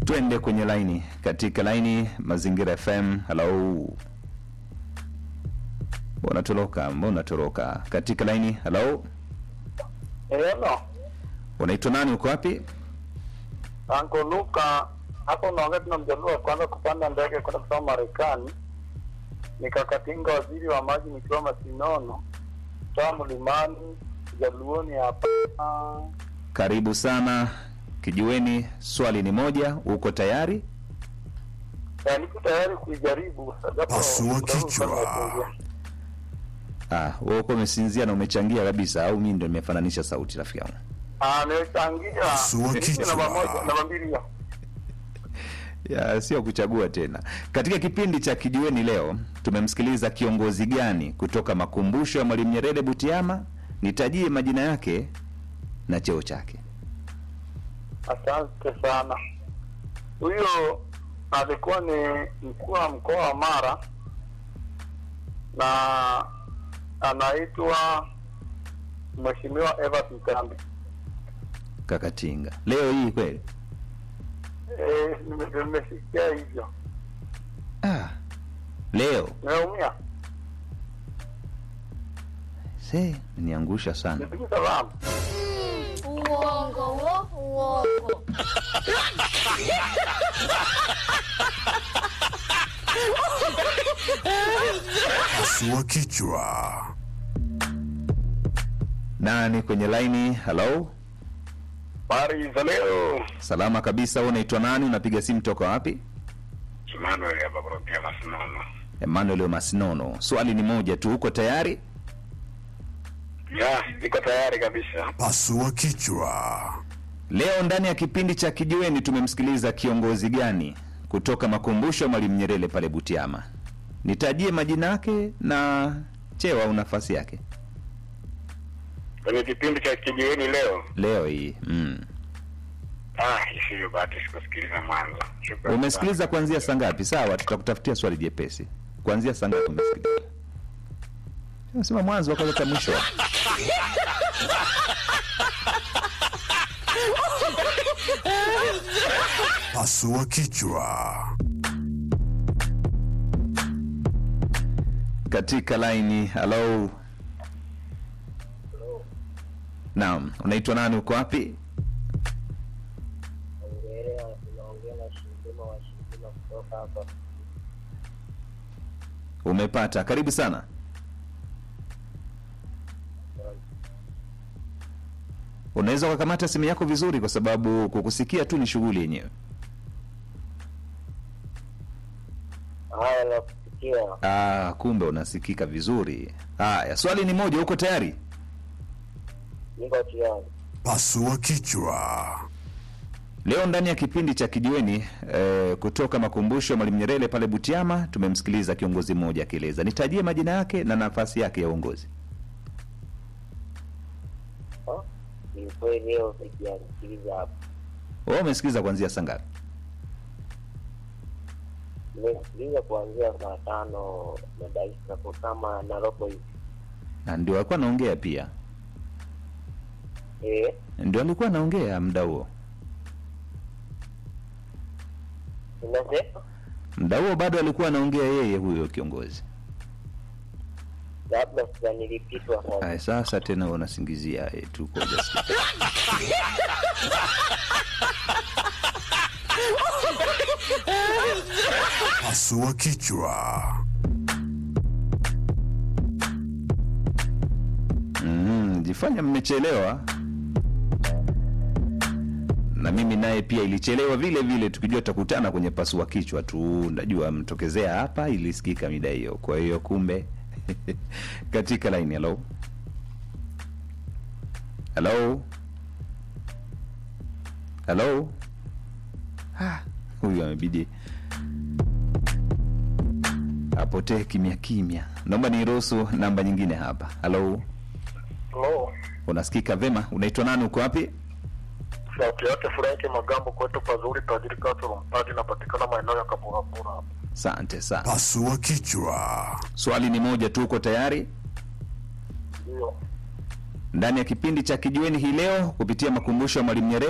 twende kwenye laini katika laini mazingira fm halo mbona toroka mbona toroka katika laini halo Hello, unaitwa nani uko wapi Anko Luka, hapo unaongea tuna mjaluo wa kwanza kupanda ndege kwenda kusoma Marekani. Nikakatinga waziri wa maji nikiwa Masinono, toa mlimani jaluoni hapa. karibu sana kijiweni swali ni moja uko tayari Ya, niko tayari kuijaribu. japo Pasua muda huu kichwa. sana nasinzia. ah, wewe uko umeshinzia na umechangia kabisa au mimi ndo nimefananisha sauti rafiki yangu Ah, nimechangia. Pasua Niliki kichwa. Namba moja, namba mbili hiyo. ya sio kuchagua tena katika kipindi cha kijiweni leo tumemsikiliza kiongozi gani kutoka makumbusho ya mwalimu nyerere butiama nitajie majina yake na cheo chake Asante sana. Huyo alikuwa ni mkuu wa mkoa wa Mara na anaitwa Mheshimiwa Evans Mtambi. kakatinga leo hii kweli Eh, nime- nimesikia hivyo. ah, leo Nimeumia. se niangusha sana Nipige salamu. Uongo wo, uongo. Pasua kichwa. nani kwenye laini halo Habari za leo. salama kabisa wewe unaitwa nani unapiga simu toka wapi Emmanuel hapa kutoka Masinono. emmanuel masinono swali ni moja tu uko tayari Ya, niko tayari kabisa. Pasua kichwa. leo ndani ya kipindi cha kijiweni tumemsikiliza kiongozi gani kutoka makumbusho ya mwalimu nyerere pale butiama nitajie majina yake na cheo au nafasi yake Kwenye kipindi cha kijiweni leo. leo hii mm. Ah, isiyo bahati sikusikiliza mwanzo. Shukrani. umesikiliza kuanzia saa ngapi sawa tutakutafutia swali jepesi kuanzia saa ngapi umesikiliza sema mwanzo wakaleta mwisho Pasua kichwa. katika laini halo naam unaitwa nani uko wapi unaongea na Shindima wa Shindima kutoka hapa. umepata karibu sana unaweza ukakamata simu yako vizuri kwa sababu kukusikia tu ni shughuli yenyewe Haya, nakusikia. ah, kumbe unasikika vizuri haya swali ni moja uko tayari Niko tayari. Pasua kichwa. leo ndani ya kipindi cha kijiweni eh, kutoka makumbusho ya mwalimu nyerere pale butiama tumemsikiliza kiongozi mmoja akieleza nitajie majina yake na nafasi yake ya uongozi Ha? Ni kweli leo sikiasikiliza hapa. wewe umesikiliza kuanzia saa ngapi Nimesikiliza kuanzia saa tano na dakika kwa kama na robo hivi. na ndio alikuwa anaongea pia Eh, ndio alikuwa anaongea muda huo unasema muda huo bado alikuwa anaongea yeye huyo kiongozi labda sasa nilipitwa sasa. Aya, sasa tena wewe unasingizia eh, tu kwa ujasiri. Pasua kichwa. Mm, jifanya mmechelewa na mimi naye pia ilichelewa vile vile tukijua tutakutana kwenye pasua kichwa tu najua mtokezea hapa ilisikika mida hiyo kwa hiyo kumbe katika line hello hello hello ah, huyu amebidi apotee kimya kimya naomba niruhusu namba nyingine hapa halo Hello. unasikika vema unaitwa nani uko wapi Sauti yake Frank Magambo kwetu pazuri tajiri Kasoro Mpati inapatikana maeneo ya Kaburabura hapa. asante sana Pasua kichwa. swali ni moja tu uko tayari Ndio. ndani ya kipindi cha kijiweni hii leo kupitia makumbusho ya mwalimu nyerere